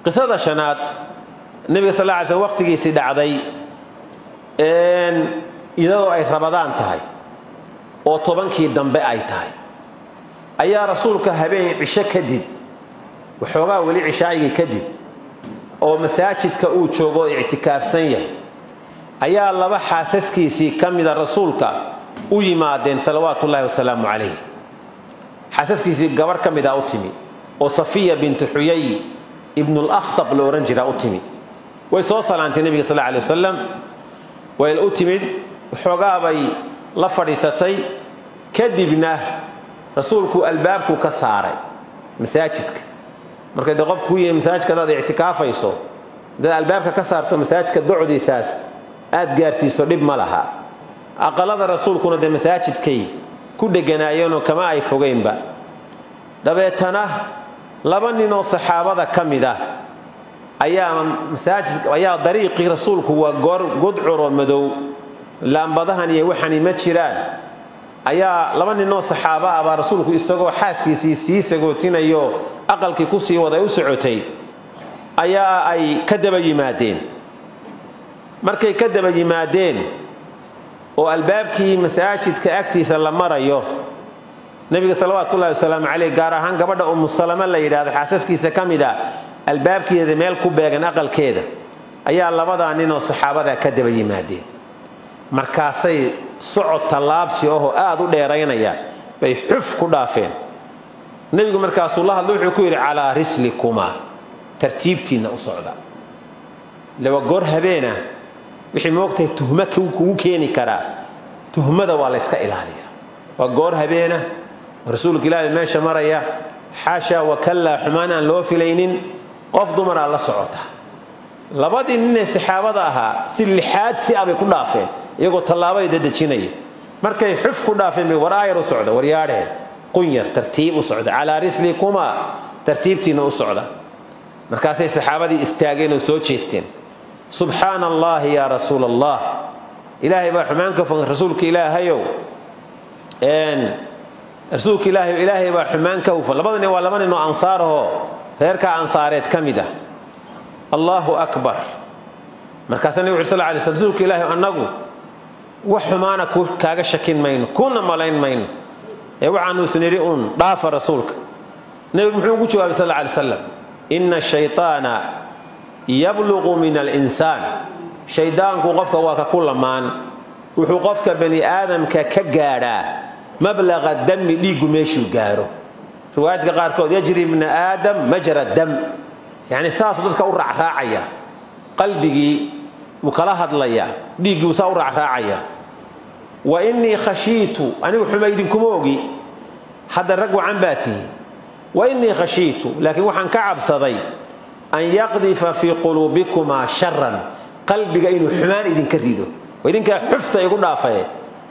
qisada shanaad nebiga sal lla ly slm waqtigiisii dhacday iyadoo ay rabadaan tahay oo tobankii dambe ay tahay ayaa rasuulka habeen cisho kadib waxoogaa weli cishaayigii kadib oo masaajidka uu joogo oo ictikaafsan yahay ayaa laba xaasaskiisii ka mida rasuulka u yimaadeen salawaatu ullahi wasalaamu calayh xaasaskiisii gabar ka mida u timi oo safiya bintu xuyay ibnulakhtab la odhan jiraa u timi way soo salaantay nebiga sal alay wasalam way u timid waxoogaa bay la fadhiisatay kadibna rasuulku albaabku ka saaray masaajidka marka dee qofku y masaajidka hadaad ictikaafayso hadaad albaabka ka saarto masaajidka docdiisaas aad gaarsiiso dhib ma laha aqalada rasuulkuna dee masaajidkay ku dheganaayeenoo kama ay fogeynba dabeetana laba ninoo saxaabada ka mid ah ayaa masaajid ayaa dariiqii rasuulku waa goor gudcuro madow laambadahan iyo waxani ma jiraan ayaa laba ninoo saxaabo ah baa rasuulku isagoo xaaskiisii sii sagootinayo aqalkii kusii waday u socotay ayaa ay ka daba yimaadeen markay ka daba yimaadeen oo albaabkii masaajidka agtiisa la marayo nebiga salawaatu ullahi wasalaamu caleyh gaar ahaan gabadha umu salama la yidhaahdo xaasaskiisa ka mid a albaabkeeda meel ku beegan aqalkeeda ayaa labadaa ninoo saxaabadaa ka daba yimaadeen markaasay socod tallaabsi ahoo aad u dheeraynaya bay xuf ku dhaafeen nebigu markaasuu la hadla wuxuu ku yidhi calaa rislikumaa tartiibtiinna u socda lewa goor habeenah wixii moogtahay tuhmo kugu keeni karaa tuhmada waa layska ilaaliya waa goor habeenah rasuulka ilaahay meesha maraya xaasha wakallaa xumaan aan loo filaynin qof dumaraa la socota labadii ninee saxaabada ahaa si lixaad si abay ku dhaafeen iyagoo tallaabay dadejinaya markay xuf ku dhaafeen bay war aayar u socda waryaadheen qunyar tartiib u socda calaa rislikumaa tartiibtiinna u socda markaasay saxaabadii istaageen oo soo jeesteen subxaana allaahi yaa rasuula allah ilaahay baa xumaan ka fogan rasuulka ilaahayow rasuulka ilaahay ilaahay baa xumaan ka hufan labada nin waa laba nin oo ansaarahoo reerkaa ansaareed ka mid ah allaahu akbar markaasaa nabig uri sal lay sl rasuulka ilaahay annagu wax xumaana kaaga shakin mayno kuna malayn mayno ee waxaanuusan idhi uun dhaafa rasuulka nebigu muxuu ugu jawaabay sal lay slam ina shayطaana yabluqu min alinsaan shaydaanku qofka waa ka ku lamaan wuxuu qofka bani aadamka ka gaadhaa mablaqa dami dhiiggu meeshuu gaaro riwaayadka qaarkood yajri ibna aadam majra dam yani saasuu dadka u raacraacaya qalbigii wuu kala hadlaya dhiiggii wuu saa u raacraacaya wa innii khashiitu anigu xuma idinkuma ogi hadda rag wacan baa tihi wa innii khashiitu laakiin waxaan ka cabsaday an yaqdifa fii quluubikumaa sharan qalbiga inuu xumaan idinka rido oo idinkaa xufta igu dhaafaye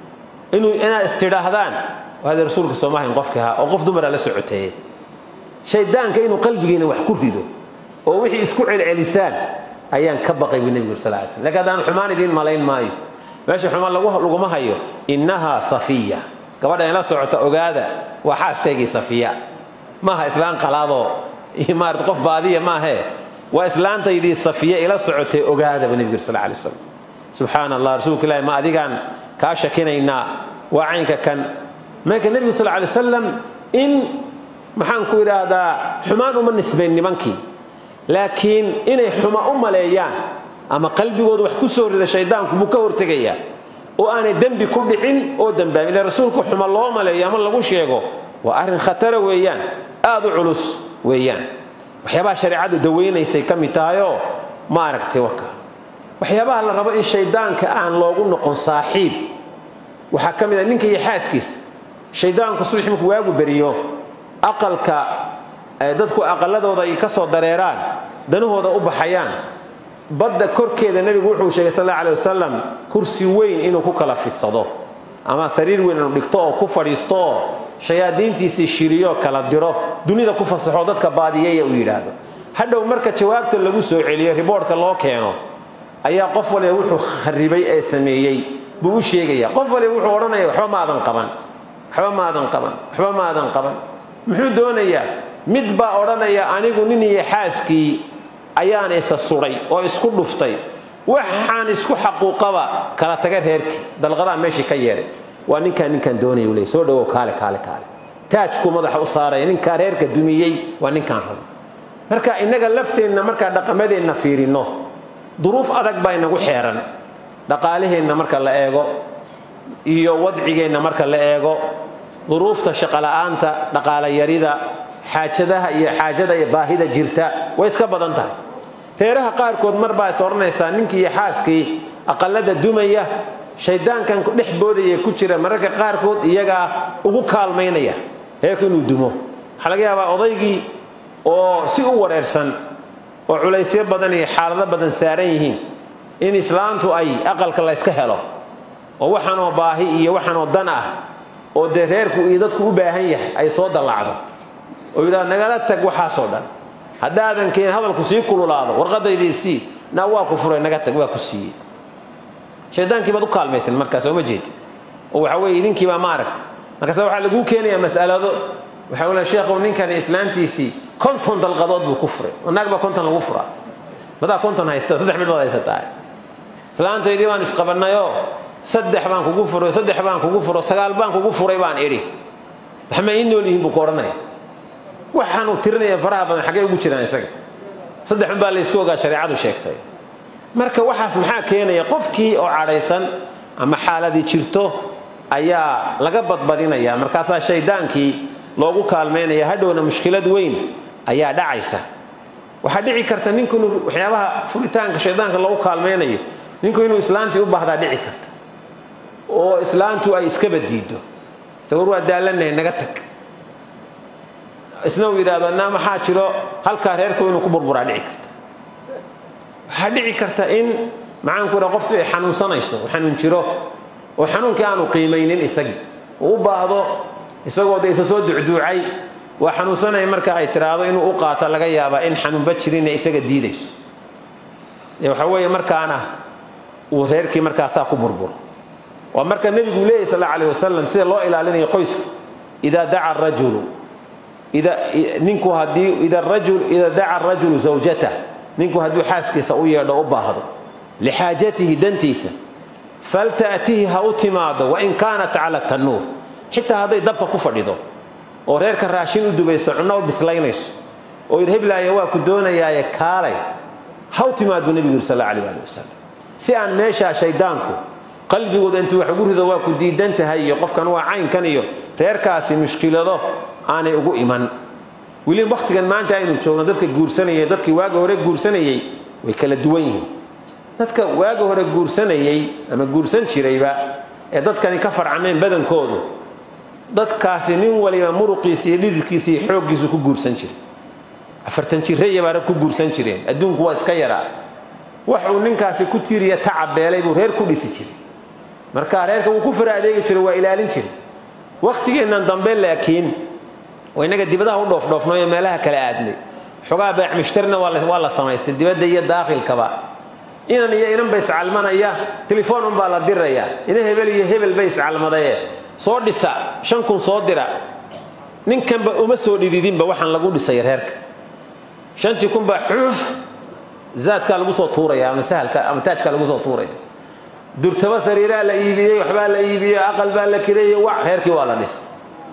inaad istidhaahdaan hada rasuulka soomahayn qofka ahaa oo qof dumara la socoteeye shaydaanka inuu qalbigiina wax ku rido oo wixii isku celcelisaan ayaan ka baqay buu nebigu sal ly slm lakin haddaan xumaan idiin malayn maayo meesha xumaan laguma hayo innahaa safiya gabadha inla socota ogaada waa xaaskaygii safiya maaha islaan qalaadoo iyo maarata qof baadiya maahee waa islaantaydii safiya ila socotay ogaada buu nebigu sal lay slam subxaana allah rasuulka ilahi ma adigaan kaa shakinaynaa waa caynka kan marka nebigu sal lay wasalam in maxaan ku idhaahdaa xumaan uma nisbayn nimankii laakiin inay xuma u maleeyaan ama qalbigooda wax ku soo rida shaydaanku buu ka hortegayaa oo aanay dembi ku dhicin oo dembaabin ila rasuulku xuma loo maleeyo ama lagu sheego waa arrin khatara weeyaan aad u culus weeyaan waxyaabaha shareecadu dawaynaysay ka mid tahayoo ma aragtay warka waxyaabaha la rabo in shaydaanka aan loogu noqon saaxiib waxaa ka mid a ninka iyo xaaskiisa shaydaanku subax markuu waagu beriyo aqalka dadku aqaladooda ay ka soo dareeraan danahooda u baxayaan badda korkeeda nebigu wuxuu sheegay sal alla alay wasalam kursi weyn inuu ku kala fidsado ama sariir weyn inuu dhigto oo ku fadhiisto oo shayaadiintiisii shiriyo kala diro dunida ku fasaxo dadka baadiyaya uu yidhaahdo hadhow marka jawaabta lagu soo celiyo riboorhka loo keeno ayaa qof waliba wuxuu kharibay ee sameeyey buu u sheegaya qof waliba wuxuu odhanaya waxba maadan qaban waxba maadan qaban waxba maadan qaban muxuu doonayaa mid baa odhanaya anigu nin iyo xaaskii ayaan isa suday oo isku dhuftay waxaan isku xaquuqaba kala taga reerkii dalqadaa meeshii ka yeedhay waa ninkaan ninkaan doonaya u leey soo dhawow kaale kaale kaale taajkuu madaxa u saaraya ninkaa reerka dumiyey waa ninkaan rabo marka innaga lafteenna markaa dhaqamadeenna fiirinno duruuf adag baa inagu xeeran dhaqaaliheenna marka la eego iyo wadcigeenna marka la eego duruufta shaqola'aanta dhaqaalayarida xaajadaha iyo xaajada iyo baahida jirta way iska badan tahay reeraha qaarkood mar baa is odhanaysaa ninkii iyo xaaskii aqalada dumaya shaydaankan dhex boodaya ku jira mararka qaarkood iyagaa ugu kaalmaynaya reerku inuu dumo waxaa laga yaabaa odaygii oo si u wareersan oo culaysyo badan iyo xaalado badan saaran yihiin in islaantu ay aqalka la yska helo oo waxaanoo baahi iyo waxaanoo dan ah oo dee reerku iyo dadku u baahan yahay ay soo dallacdo oo yidhaha nagala tag waxaasoo dhan haddaadan keen hadalku sii kululaado warqadaydii sii naa waa ku furay naga tag waa ku siiyey shaydaankii baad u kaalmaysan markaas oo ma jeedi oo waxa weeye idinkiibaa ma aragta markaase waxaa laguu keenayaa mas'alado waxa uu leeyahay sheekhow ninkani islaantiisii konton dalqadood buu ku furay oo naag baa konton lagu furaa madaa konton haysta saddex midhood haysataa islaantaydii baan isqabannayoo saddex baan kugu furay saddex baan kugu furo sagaal baan kugu furay baan idhi waxma ii nool yihiin buu ku odhanaya waxaanuu tirinaya faraha badan xaggay ugu jiraan isaga saddex baa laysku ogaa shareecadu sheegtay marka waxaas maxaa keenaya qofkii oo cadhaysan ama xaaladii jirto ayaa laga badbadinaya markaasaa shaydaankii loogu kaalmaynaya hadhowna mushkilad weyn ayaa dhacaysa waxaa dhici karta ninku inuu waxyaabaha furitaanka shaydaanka loogu kaalmaynayo ninku inuu islaantii u baahdaa dhici karta oo islaantu ay iskaba diido war waa daalanahay naga tag isna uu yidhaahdo naa maxaa jiro halkaa reerku inuu ku burburaa dhici karta waxaa dhici karta in maxaanku idha qoftu ay xanuunsanayso xanuun jiro oo xanuunkii aanu qiimaynin isagii uu u baahdo isagoo de isa soo ducduucay waa xanuunsanaya marka ay tiraahdo inuu u qaato laga yaabaa in xanuunba jirinee isaga diidayso waxa weeye markaana uu reerkii markaasaa ku burburo waa marka nebigu leeyahy sal alla alayh wasalam sida loo ilaalinayo qoyska idaa daca rajulu ninku hadii ida daca rajulu zawjatah ninku hadduu xaaskiisa u yeedho u baahdo lixaajatihi dantiisa falta'tihi ha u timaado wain kaanat cala tannuur xitaa hadday dabka ku fadhido oo reerka raashin u dubayso cunno u bislaynayso oo yidhi heblaaya waa ku doonayaaye kaalay ha u timaad buu nebigu yidhi sal alla alayh ali wasalam si aan meeshaa shayddaanku qalbigooda intuu wax ugu rido waa ku diidan tahay iyo qofkan waa caynkan iyo reerkaasi mushkilado aanay ugu iman weli wakhtigan maanta aynu joogno dadka guursanayay dadkii waaga hore guursanayey way kala duwan yihiin dadka waaga hore guursanayey ama guursan jirayba ee dadkani ka farcameen badankoodu dadkaasi nin waliba muruqiisa iyo dhididkiisa iyo xooggiisu ku guursan jiray afartan jirraya baana ku guursan jireen adduunku waa iska yaraa wax uu ninkaasi ku tiiriya tacabeelay buu reer ku dhisi jiray marka reerka wuu ku fara adeegi jiray waa ilaalin jiray wakhtigeennan dambe laakiin oo innaga dibadaha u dhoofdhoofno iyo meelaha kale aadnay xogaa beec mushtarina waa la samaystay dibadda iyo daakhilkaba inan iyo inan ba iscalmanaya telefoon unbaa la diraya ina hebel iyo hebel bay iscalmadaye soo dhisa shan kun soo dira ninkanba uma soo dhididinba waxaan lagu dhisay reerka shantii kun baa xuuf zaadkaa lagu soo tuuraya ama sahalka ama taajkaa lagu soo tuuraya durtaba sariiraa la iibiyey waxbaa la iibiyey aqal baa la kireeyey wac reerkii waa la dhis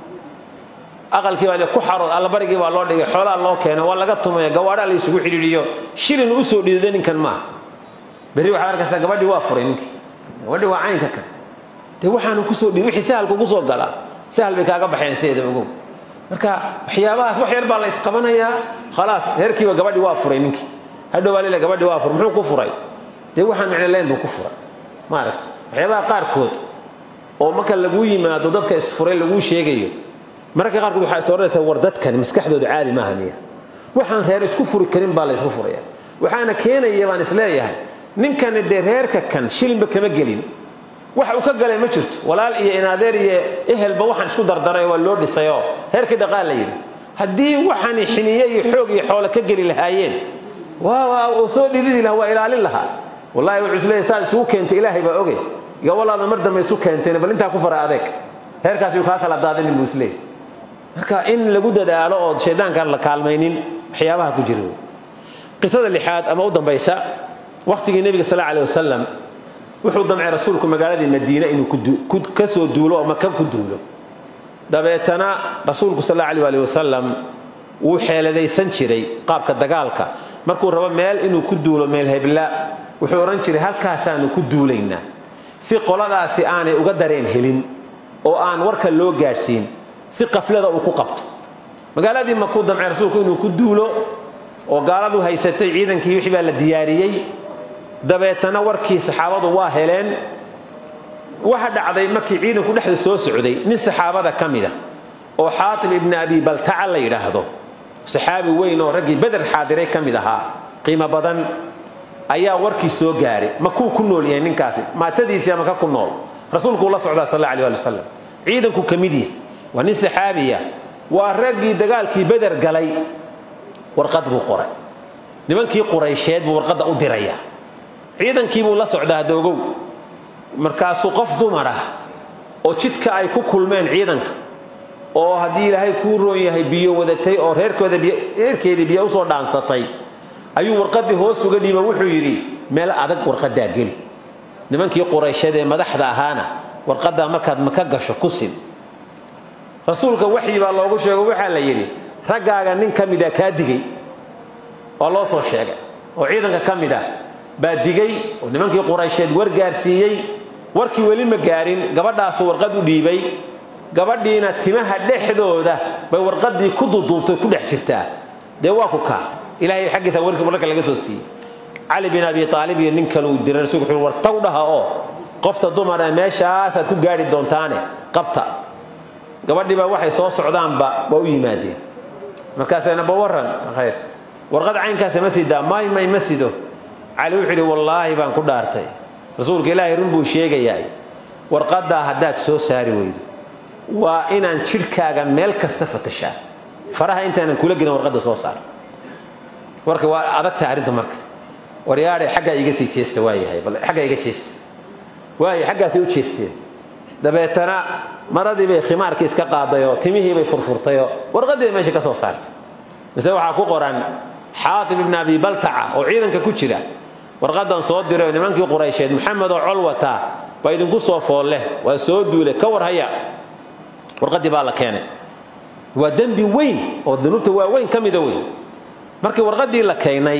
aqalkii baa ku xarood allabarigii baa loo dhigay xoolaa loo keenay waa laga tumaya gawaadhaa la isugu xidhiidhiyo shilin u soo dhididay ninkan maaha berri waxaad arkaysaa gabadhii waa furay ninkii gabadhii waa caynka kan dee waxaanu kusoo dhidi wixii sahalku ugu soo galaa sahal bay kaaga baxeen sideeda ogow marka waxyaabahaas wax yar baa la isqabanayaa khalaas reerkiiba gabadhii waa furay ninkii hadhow baa lila gabadhii waa furay muxuu ku furay dee waxaan micno leen buu ku furay maaragta waxyaabaha qaarkood oo marka laguu yimaado dadka isfuray laguu sheegayo mararka qaarkood waxaa is odhanaysaa war dadkani maskaxdooda caadi maaha miya waxaan reer isku furi karin baa la ysku furaya waxaana keenaya baan isleeyahay ninkani dee reerka kan shilinba kama gelin wax uu ka galay ma jirto walaal iyo inaadeer iyo ehelba waxaan isku dardaray waa loo dhisayoo reerkii dhaqaal la yidhi haddii waxani xiniye iyo xoog iyo xoolo ka geli lahaayeen waa soo dhididi laha waa ilaalin lahaa wallahi wuxuu isleeyahay saad isugu keentay ilaahay baa ogay gabolaada mar dambe isu keenteen bal intaa ku fara adeeg reerkaas yuu kaa kala daadinin buu isleeyahay marka in lagu dadaalo oo shaydaankaan la kaalmaynin waxyaabaha ku jira qisada lixaad ama u dambaysa wakhtigii nebiga sal alay wasalam wuxuu damcay rasuulku magaaladii madiine inuu ka soo duulo oo maka ku duulo dabeetana rasuulku sal allahu alih wasalam wuu xeeladaysan jiray qaabka dagaalka markuu rabo meel inuu ku duulo meel hebla wuxuu odhan jiray halkaasaanu ku duulaynaa si qoladaasi aanay uga dareen helin oo aan warka loo gaadhsiin si qaflada uu ku qabto magaaladii makuu damcay rasuulku inuu ku duulo oo gaaladu haysatay ciidankii wixii baa la diyaariyey dabeetana warkii saxaabadu waa heleen waxa dhacday markii ciidanku dhexda soo socday nin saxaabada ka mida oo xaatib ibni abi baltaca la yidhaahdo saxaabi weyn oo raggii beder xaadiray ka mid ahaa qiimo badan ayaa warkii soo gaaray makuu ku nool yahay ninkaasi maatadiisii ama ka ku nool rasuulkuu la socdaa sal alla alih ali wasalam ciidanku ka mid yahay waa nin saxaabiya waa raggii dagaalkii beder galay warqad buu qoray nimankii quraysheed buu warqadda u dirayaa ciidankii buu la socdaa doogow markaasuu qof dumar ah oo jidka ay ku kulmeen ciidanka oo haddii ilaahay kuu roon yahay biyo wadatay oo reerkeedii biyo usoo dhaansatay ayuu warqadii hoos uga dhiiba wuxuu yidhi meel adag warqadaa geli nimankii quraysheed ee madaxda ahaana warqadaa markaad maka gasho ku sin rasuulka waxyi baa loogu sheego waxaa la yidhi raggaaga nin ka mida kaa digay waa loo soo sheegay oo ciidanka ka mid ah baa digay oo nimankii quraysheed war gaarsiiyey warkii weli ma gaarin gabadhaasuu warqad u dhiibay gabadhiina timaha dhexdooda bay warqadii ku duduubtay ku dhex jirtaa dee waa ku kaa ilahay xaggiisa warkii warka laga soo siiyey cali bin abi aalib iyo nin kale uu diray rasulku wuxuu war taw dhaha oo qofta dumara meeshaasaad ku gaari doontaane qabta gabadhii baa waxay soo socdaanba waa u yimaadeen markaasayna ba waran khayr warqad caynkaasa ma sidaa may may ma sido cali wuxuu yidhi wallaahi baan ku dhaartay rasuulka ilaahay run buu sheegayaa warqaddaa haddaad soo saari weydo waa inaan jidhkaaga meel kasta fatashaa faraha intaanan kula gelin warqadda soo saar warka waa adagta arrinta marka waryaadhe xaggaa iga sii jeesta waayahay bal xaggaa iga jeesta waaya xaggaasay u jeesteen dabeetana maradii bay khimaarkii iska qaadayoo timihii bay furfurtayoo warqaddii bay meesha ka soo saartay mise waxaa ku qoran xaatib ibni abi baltaca oo ciidanka ku jira warqadan soo diray oo nimankii quraysheed maxamed oo col wataa waa idinku soo foolleh waa soo duulay ka war haya warqaddii baa la keenay waa dembi weyn oo dunuubta waaweyn ka mida weyn markii warqaddii la keenay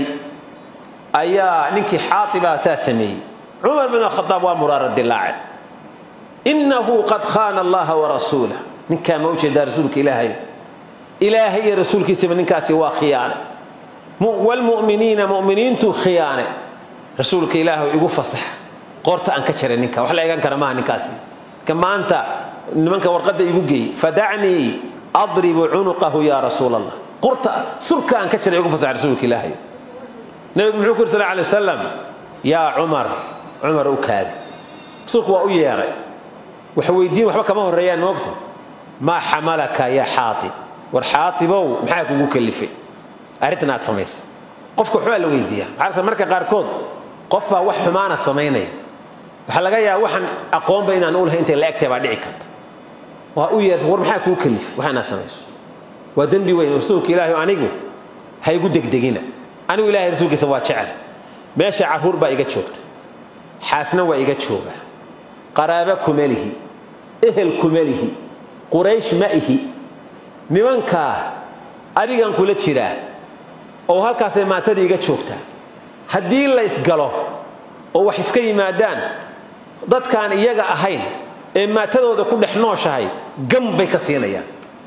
ayaa ninkii xaatibaa saa sameeyey cumar bin khadaab waa muraara dilaace innahu qad khaana allaha warasuulah ninkaa ma ujeedaa rasuulka ilaahay ilaahay iyo rasuulkiisaba ninkaasi waa khiyaane wlmuminiina muminiintuu khiyaane rasuulka ilaahu igu fasax qoorta aan ka jaray ninka wax la eegan kara maaha ninkaasi ka maanta nimanka warqadda igu geey fadacnii adribu cunuqahu ya rasuul allah qurta surka aan ka jaray igu fasax rasuulka ilaahay nabigu muxuu ku yiri sal alay wasalam yaa cumar cumar u kaadi rasuulku waa u yeeray wax weydiin waxba kama horreeyaan moogta maa xamalaka ya xaatib war xaatibow maxaa kugu kalifay arrintan aad samaysa qofka waxbaa la weydiiyaa waxaa marka qaarkood qof baa wax xumaana samaynaya waxaa laga yaaba waxaan aqoonba inaan u lahay intay la egtahay baa dhici karta waa u yeerta war maxaa kuu kalifay waxa inaad samayso waa dembi weyn rasuulka ilaahi anigu ha igu degdegina anigu ilahay rasuulkiisa waa jecel meesha carruur baa iga joogta xaasna waa iga jooga qaraaba kuma lihi ehel kuma lihi quraysh ma ihi nimankaa adigan kula jiraa oo halkaasay maantadii iga joogtaa haddii la isgalo oo wax iska yimaadaan dadkaan iyaga ahayn ee maatadooda ku dhex nooshahay gam bay ka siinayaan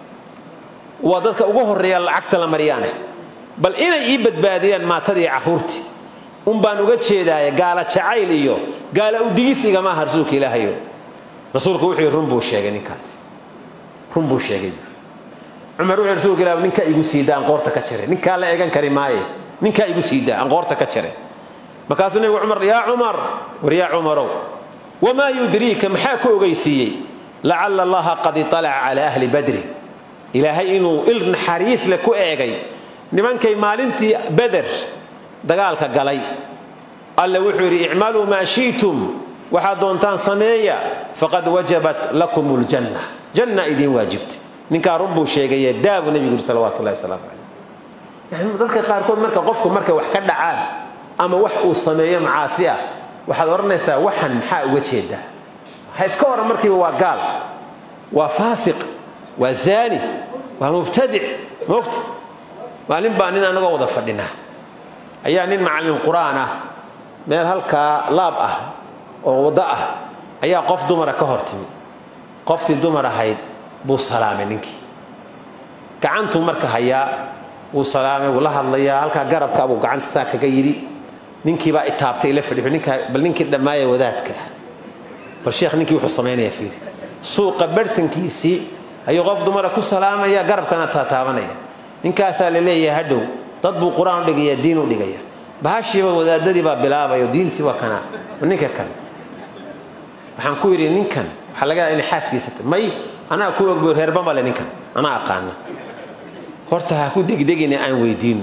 waa dadka ugu horreeya lacagta la maryaane bal inay ii badbaadiyaan maatadii carruurtii un baan uga jeedaaye gaala jacayl iyo gaala udigis igama aha rasuulka ilaahayo rasuulku wuxuu run buu sheegay ninkaasi run buu sheegay cumar wuxuu rasuulka ilaah ninkaa igu siidaa aan qoorta ka jare ninkaa la eegan kari maaye ninkaa igu siidaa aan qoorta ka jare markaasuu nabigu cumar yaa cumar war yaa cumarow wamaa yudriika maxaa ku ogeysiiyey lacala allaha qad italaca cala ahli badri ilaahay inuu il naxariis leh ku eegay nimankay maalintii beder dagaalka galay alle wuxuu yidhi icmaluu maa shi'tum waxaad doontaan sameeya faqad wajabat lakum ljanna janna idiin waajibtay ninkaa run buu sheegaye daabu nebigu yidhi salawatu llahi wasalaamu calayh yani dadka qaarkood marka qofku markay wax ka dhacaan ama wax uu sameeyo macaasi ah waxaad odhanaysaa waxan maxaa uga jeedaa ha iska oran markiiba waa gaal waa faasiq waa zaani waa mubtadic moogta maalin baa nin anagoo wada fadhinaa ayaa nin macallin qur-aan ah meel halkaa laab ah oo waddo ah ayaa qof dumara ka hor timi qoftii dumar ahayd buu salaamay ninkii gacantuu marka hayaa wuu salaamay wuu la hadlayaa halkaa garabka buu gacanta saa kaga yidhi ninkiibaa itaabtay ila fadhi ninkaa bal ninkii dhammaaya wadaadka ah bal sheekh ninkii wuxuu samaynayaa fiiri suuqa bartankiisii ayuu qof dumara ku salaamaya garabkana taataabanaya ninkaasaa la leeyahay hadhow dad buu qur-aan u dhigaya diin u dhigaya bahashiiba wadaadadii baa bilaabayo diintii waa kana ninka kale waxaan ku yidhi ninkan waxaa laga yaaba inay xaaskiisa tahay may anaa ku ogbo reerba male ninkan anaa aqaana horta ha ku degdegina aan weydiino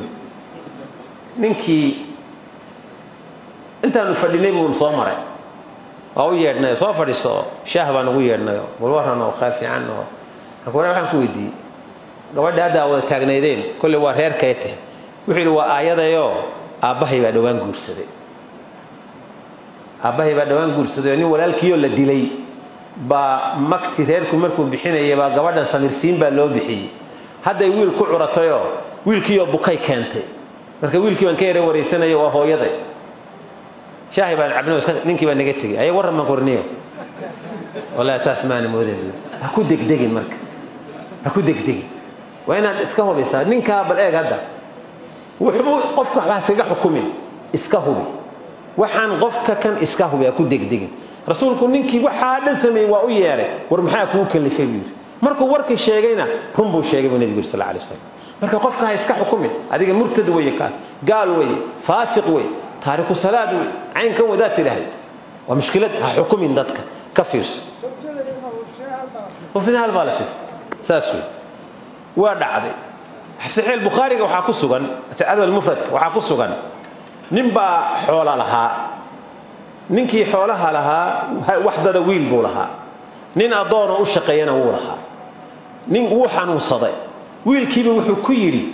ninkii intaanu fadhinay buu soo maray waa u yeedhnay soo fadhiiso shaah baan ugu yeedhnay bal waran oo qaar fiican oo waxaan ku weydiiyey gabadha hadda wada taagnaydeen kolley waa reerkay tahay wuxuu yidhi waa aayadayoo aabbahay baa dhowaan guursaday aabbahay baa dhowaan guursaday oo nin walaalkiioo la dilay baa magti reerku markuu bixinaya baa gabadhan samirsiin baa loo bixiyey hadday wiil ku curatayoo wiilkiioo bukay keentay marka wiilkii baan ka yara waraysanaya waa hooyaday shaahi baan cabno ninkii baa naga tegey aya warran baan korniyo wallahi saas maana moodan ha ku degdegin marka ha ku degdegin waa inaad iska hubaysaa ninkaa bal eeg hadda wuxuu qofka waxbaa iskaga xukumin iska hubi waxaan qofka kan iska hubi ha ku degdegin rasuulku ninkii waxaa dhan sameeyey waa u yeeray war maxaa kugu kalifay buu yidhi markuu warkii sheegayna run buu sheegay buu nebigu yidhi sal alay wasalam marka qofka ha iska xukumin adiga murtad weeye kaas gaal weeye faasiq weeye taariku salaad wey caynkan wadaad tidhaahd waa mushkilad ha xukumin dadka ka fiirso hubsina hal baa la siistay saas wey waa dhacday saxiix bukhaariga waxaa ku sugan adab mufradka waxaa ku sugan nin baa xoola lahaa ninkii xoolaha lahaa waxdada wiil buu lahaa nin addoonoo u shaqeeyana wuu lahaa nin wuu xanuunsaday wiilkiiba wuxuu ku yidhi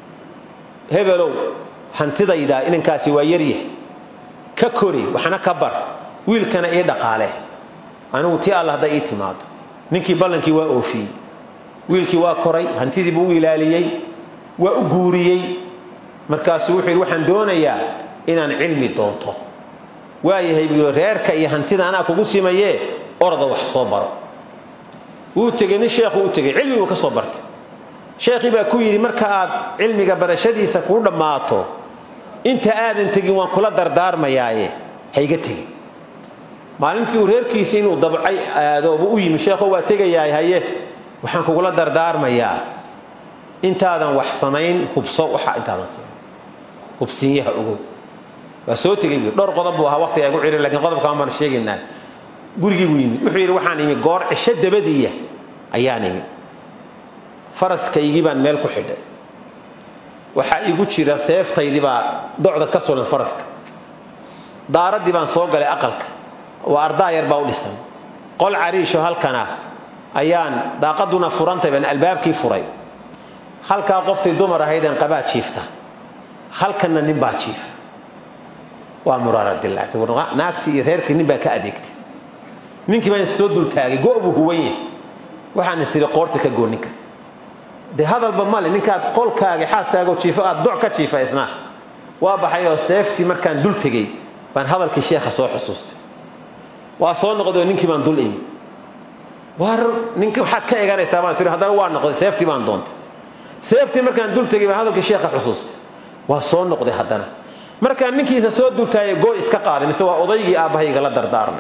hebelow hantidayda inankaasi waa yaryahay ka kori waxna ka bar wiilkana ii dhaqaale anigu tii alla hadday ii timaado ninkii ballankii waa oofiyey wiilkii waa koray hantidii buu u ilaaliyey waa u guuriyey markaasuu wuxuu yidhi waxaan doonayaa inaan cilmi doonto waayahay buu yidhi reerka iyo hantida anaa kugu simayee orda wax soo baro wuu tegey nin sheekhu u tegey cilmi buu ka soo bartay sheekhii baa ku yidhi marka aad cilmiga barashadiisa kuu dhammaato inta aadan tegin waan kula dardaarmayaaye hayga tegin maalintii uu reerkiisa inuu dabcay aado buu u yimi sheekho waa tegayaay haye waxaan kugula dardaarmayaa intaadan wax samayn hubso waxa intaadan samayn hubsinyaha ogow waa soo tegey buu dhowr qodob buu ahaa waqti ay gu cirin lakiin qodobkaan baan sheegaynaa gurigii buu yimi wuxuu yidhi waxaan imi goor cisho dabadiiya ayaan imi faraskaygii baan meel ku xidhay waxaa igu jira seeftaydii baa docda ka sulan faraska daaraddii baan soo galay aqalka waa ardaa yar baa u dhisan qol cariisho halkan ah ayaan daaqaduna furantay baan albaabkii furay halkaa qoftay dumar ahaydeen qabaa jiifta halkanna nin baa jiifa waa muraaradilaactay naagtii iyo reerkii nin baa ka adeegtay ninkii baan soo dultaagay go' buu huwan yahay waxaan isiri qoorta ka goo ninka de hadalba male ninkaad qolkaaga xaaskaago jiifo aad doc ka jiifa isnaa waa baxay oo seeftii markaan dul tegey baan hadalkii sheekha soo xusuustay waa soo noqday ninkii baan dul imi war ninka waxaad ka eganaysaa baan siri haddana waa noqday seeftii baan doontay seeftii markaan dul tegey baan hadalkii sheekha xusuustay waa soo noqday haddana markaan ninkiisa soo dultaayay goo iska qaaday mise waa odaygii aabbahayga la dardaarmay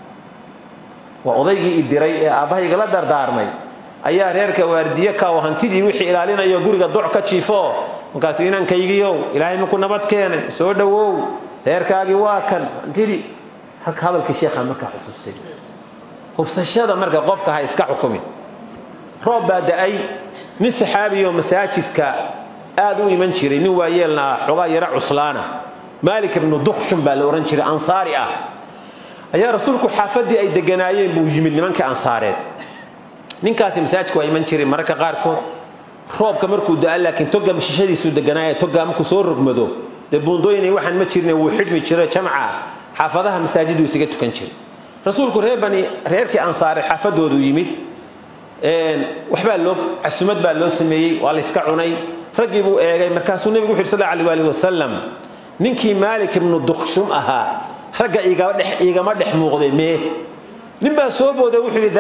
waa odaygii i diray ee aabbahayga la dardaarmay ayaa reerka waardiye ka oo hantidii wixii ilaalinayo guriga doc ka jiifo markaasu inankaygiiow ilaahay maku nabad keenay soo dhowow reerkaagii waa kan hantidii halka hadalkii sheekhaa markaa xusuustay hubsashada marka qofka ha iska xukumin roob baa da-ay nin saxaabiyo masaajidka aad u iman jiray nin waayeelna xogaa yaro cuslaana maalik ibnu dukshun baa la odhan jiray ansaari ah ayaa rasuulku xaafaddii ay deganaayeen buu yimid nimankii ansaareed ninkaasi masaajidka waa iman jiray mararka qaarkood roobka markuu da laakiin toga shishadiisuu deganaaye toga markuu soo rogmado dee buundooyinay waxaan ma jirne wuu xidhmi jiro jamca xaafadaha masaajiduu isaga tukan jiray rasuulku reer bani reerkii ansaare xaafadoodu yimid waxbaa loo casumad baa loo sameeyey waa layska cunay raggii buu eegay markaasuu nebigu wuxu yhi sal alay alih wasalam ninkii maalik ibnu dukshum ahaa ragga igama dhex muuqday mee nin baa soo booday wuxuu yidhi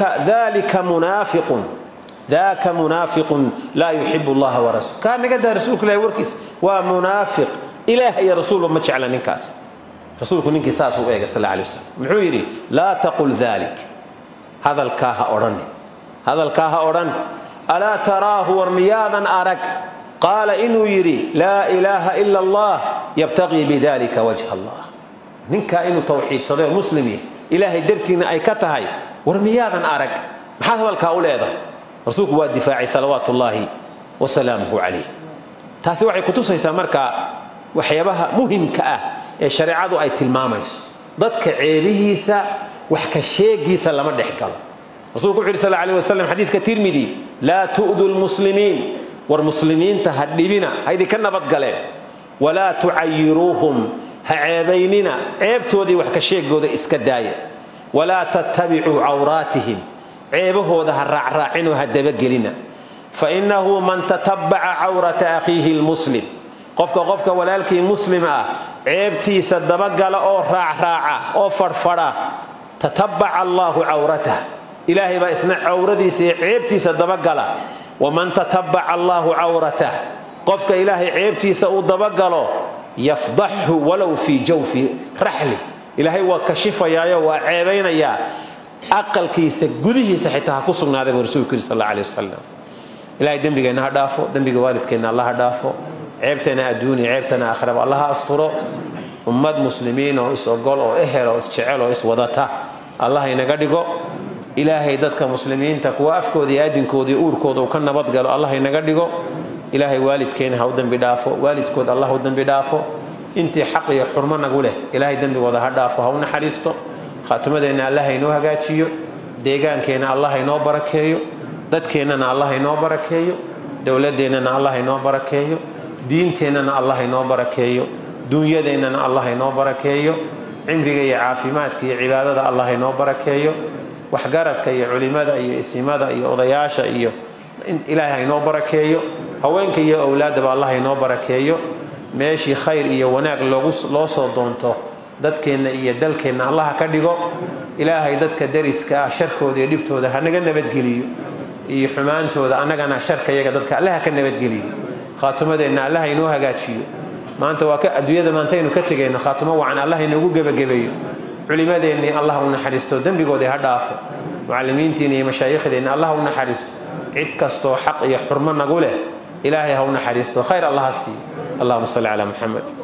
dalika munaafiqun daaka munaafiqun laa yuxibu allaha warasuul kaa naga daa rasuulku ilahi warkiisa waa munaafiq ilaah iyo rasuulba ma jecla ninkaas rasuulku ninkii saasuu eegay sal alay wasalam muxuu yidhi laa taqul dalik hadalkaa ha odhanin hadalkaa ha odhan alaa taraahu war miyaadan arag qaala inuu yidhi laa ilaaha ila allah yabtaqii bidalika wajha allah ninkaa inuu tawxiidsaday oo muslim yahay ilaahay dartiina ay ka tahay war miyaadan arag maxaad hadalkaa u leedahay rasuulku waa difaacay salawaat ullaahi wasalaamuhu calayh taasi waxay kutusaysaa marka waxyaabaha muhimka ah ee shareecadu ay tilmaamayso dadka ceebihiisa wax ka sheegiisa lama dhex galo rasuulku wuxu yhi sal alay wasalam xadiidka tirmidi laa tu'du lmuslimiin war muslimiinta ha dhibina ha idinka nabadgaleen walaa tucayiruuhum ha ceebaynina ceebtoodii wax ka sheegooda iska daaya walaa tattabicuu cawraatihim ceebahooda ha raacraacinoo ha dabagelina fainahu man tatabbaca cawrata akhiihi lmuslim qofka qofka walaalkii muslim ah ceebtiisa dabagala oo raacraaca oo fadhfadha tatabbaca allaahu cawratah ilaahay baa isna cawradiisa iyo ceebtiisa dabagala waman tatabbaca allaahu cawratah qofka ilaahay ceebtiisa uu dabagalo yafdaxhu walow fii jawfi raxli ilaahay waa kashifayaayo waa ceebaynayaa aqalkiisa gudihiisa xitaa ha ku sugnaaday buu rasuulku yidhi sal alla alay wasalam ilahay dembigeenna ha dhaafo dembiga waalidkeenna alla ha dhaafo ceebteena adduuniya ceebteena aakhiraba alla ha asturo ummad muslimiin oo is-ogol oo ehel oo isjecel oo iswadata allah inaga dhigo ilaahay dadka muslimiinta kuwa afkooda iyo aadinkooda iyo uurkooda uu ka nabadgalo allah inaga dhigo ilaahay waalidkeena ha u dembi dhaafo waalidkood allah u dembi dhaafo intii xaq iyo xurmo nagu leh ilaahay dembigooda ha dhaafo ha u naxariisto khaatimadeenna allah haynoo hagaajiyo deegaankeenna allah haynoo barakeeyo dadkeennana allah haynoo barakeeyo dowladeennana allah haynoo barakeeyo diinteennana allah haynoo barakeeyo dunyadeennana allah haynoo barakeeyo cimriga iyo caafimaadka iyo cibaadada allah haynoo barakeeyo waxgaradka iyo culimada iyo isimada iyo odayaasha iyo ilaahay haynoo barakeeyo haweenka iyo owlaadaba allah haynoo barakeeyo meeshii khayr iyo wanaag loo soo doonto dadkeenna iyo dalkeenna allah ka dhigo ilaahay dadka dariska ah sharkooda iyo dhibtooda hanaga nabadgeliyo iyo xumaantooda annagana sharka yaga dadka allaha ka nabadgeliyo khaatimadeenna allah haynoo hagaajiyo maanta waa adduunyada maantaynu ka tegayno khaatimo wacan allah inoogu gebagabeeyo culimadeennii allah u naxariisto dembigoodii ha dhaafo mucallimiintiina iyo mashaayiikhdeenna allah u naxariisto cid kastoo xaq iyo xurmo nagu leh ilaahay ha u naxariisto khayr allah ha siiyo allahuma salli calaa muxamed